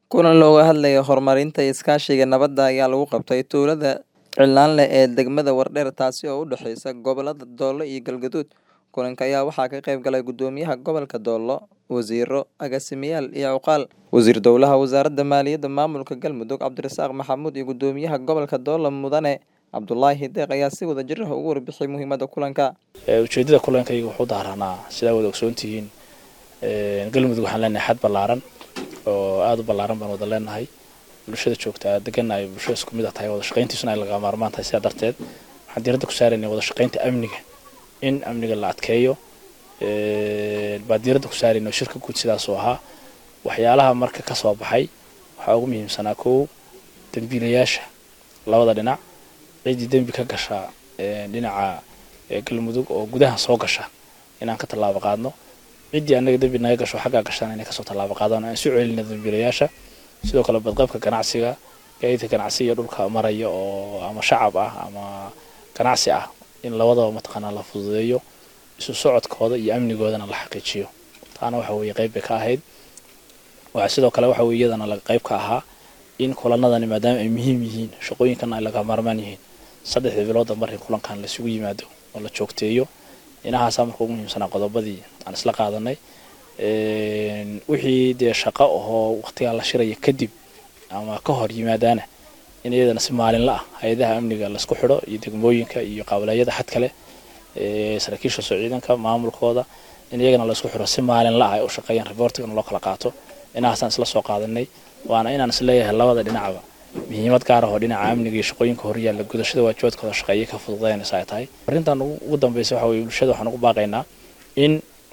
Kulan looga hadlayo horumarinta iskaashiga nabadda ayaa lagu qabtay tuulada Cilanle ee degmada Wardheer taasi oo u dhaxaysa gobollada Doolo iyo Galgaduud. Kulanka ayaa waxaa ka qayb galay Gudoomiyaha Gobolka Doolo, wasiirro, agaasimayaal iyo cuqaal. Wasiir Dowlaha Wasaaradda Maaliyadda Maamulka Galmudug Cabdirasaaq Maxamuud iyo Gudoomiyaha Gobolka Doolo Mudane Cabdulaahi Deeq ayaa si wada jir ah uga warbixiyay muhiimadda kulanka. ujeedada kulankayga wuxuu daaranaa sidaa wada ogsoon tihiin galmudug waxaan leenahay xad ballaaran oo aada u ballaaran baan wada leenahay bulshada joogtaa degan ay bulshada isku mid ah tahay wada shaqayntiisuna ay laga maarmaan tahay sidaa darteed waxaan diiradda ku saaraynay wada shaqaynta amniga in amniga la adkeeyo baa diiradda ku saaraynay oo shirka guud sidaasuu ahaa waxyaalaha marka ka soo baxay waxaa ugu muhiimsanaa kow dembiilayaasha labada dhinac ciddii dembi ka gasha dhinaca galmudug oo gudaha soo gasha inaan ka tallaabo qaadno ciddii annaga dembi naga gasho xaggaa gashaan inay kasoo tallaabo qaadaan aan isu celina dembiilayaasha sidoo kale badqabka ganacsiga gaadiidka ganacsi iyo dhulka maraya oo ama shacab ah ama ganacsi ah in labadaba mataqaanaa la fududeeyo isu socodkooda iyo amnigoodana la xaqiijiyo taana waxa weeye qayb bay ka ahayd waxaa sidoo kale waxa weye iyadana qayb ka ahaa in kulanadani maadaama ay muhiim yihiin shaqooyinkana ay laga maarmaan yihiin saddexdii bilooda mar in kulankan laisugu yimaado oo la joogteeyo inahaasaa marka ugu muhiimsanaa qodobadii aan isla qaadanay wixii dee shaqo ahoo waqtigaa la shiraya kadib ama ka hor yimaadaana in iyadana si maalinla ah hay-adaha amniga laisku xidho iyo degmooyinka iyo qaabaleeyada xad kale saraakiisha soo ciidanka maamulkooda in iyagana laisku xidho si maalinla ah ay u shaqeeyaan reportigana loo kala qaato inahaasaan isla soo qaadanay waana inaan isleeyahay labada dhinacba muhiimad gaar ah oo dhinaca amniga iyo shaqooyinka horyaalla gudashada waajibaadkooda shaqeeye ka fududaynaysa ay tahay arrintan ugu dambeysa waxa weye bulshada waxaan ugu baaqaynaa in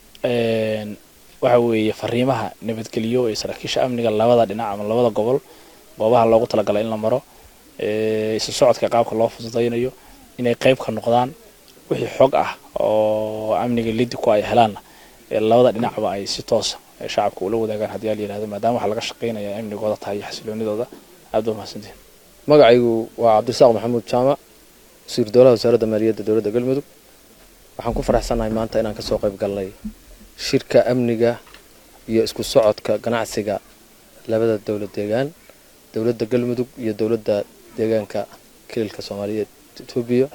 waxa weeye fariimaha nabadgeliyo ee saraakiisha amniga labada dhinac ama labada gobol goobaha loogu talagalay in la maro isu socodka qaabka loo fududaynayo inay qayb ka noqdaan wixii xog ah oo amniga liddi ku ay helaanna labada dhinacba ay si toosa shacabka ula wadaagaan haddii aa la yihahdo maadaama waxa laga shaqeynaya amnigooda tahay iyo xasiloonidooda aad baa mahadsantihin magacaygu waa cabdirasaaq maxamuud jaamac wasiir dowlaha wasaaradda maaliyadda dowladda galmudug waxaan ku faraxsannahay maanta inaan kasoo qayb galnay shirka amniga iyo isku socodka ganacsiga labada dowlad deegaan dowladda galmudug iyo dowladda deegaanka kililka soomaaliyeed etoobiya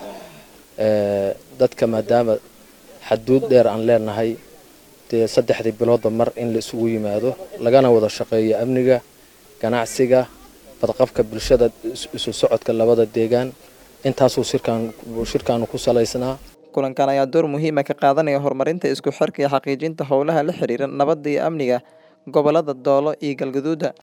dadka maadaama xaduud dheer aan leenahay dee saddexdii biloodba mar in la isugu yimaado lagana wada shaqeeyo amniga ganacsiga badqabka bulshada isu socodka labada deegaan intaasuu shirkaanu ku salaysnaa kulankan ayaa door muhiima ka qaadanaya horumarinta isku xirka iyo xaqiijinta howlaha la xiriira nabadda iyo amniga gobollada doolo iyo galgaduuda